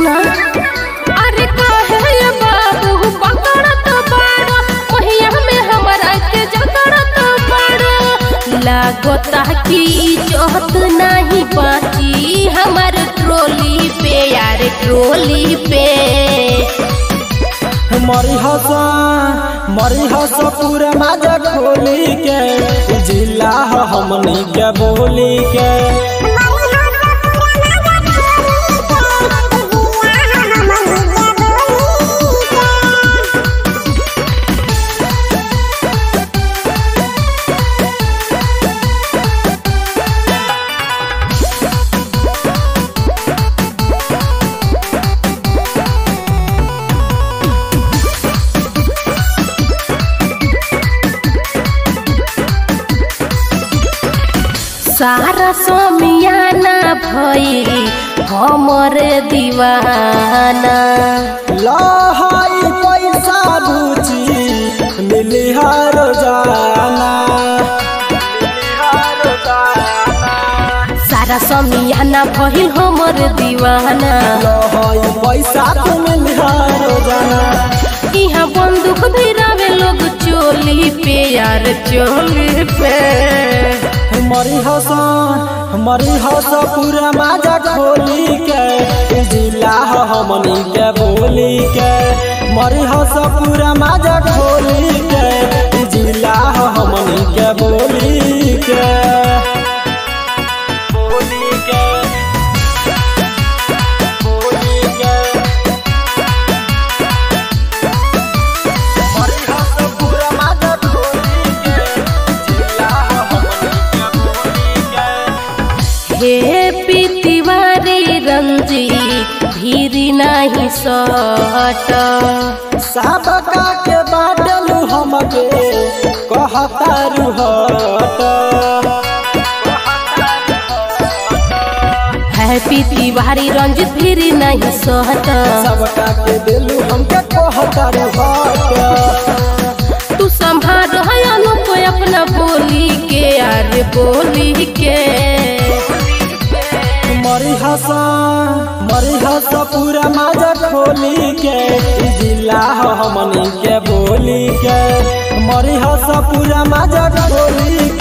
सुना अरे काहे ये बाबू पकड़त बाड़ो महिया में हमरा के जकड़त बाड़ो लागता कि इज्जत नहीं बाची हमर ट्रोली पे यार ट्रोली पे मरी हस मरी हस पूरा माजा खोली के जिला ह हमनी के बोली के सारा सोमियाना भई हमर दीवाना लहाई पैसा बुची मिली हर जाना सारा सोमियाना भइल हमर दीवाना लहाई पैसा तो मिली हर जाना यहाँ बंदूक भी रवे लोग चोली पे यार चोली पे मरी हस मरी हस पूरा माजा खोली के जिला ह हमनी के बोली के मरी हस पूरा माजा खोली के जिला ह हमनी के बोली के बोली के बोली के मरी हस पूरा माजा खोली के जिला ह हमनी के बोली के हे पीतिवारी रंजी भीरी नहीं सट सबका के बाटलू हमके कहता रुहट हैप्पी तिवारी रंजित भीरी नहीं सहट सबका के दिलू हमके कहता रुहट तू संभाल अनुप अपना बोली के यार बोली के मरी हसा मरी हसा पूरा माजा खोली के ई जिला ह हमनी के बोली के मरी हसा पूरा माजा खोली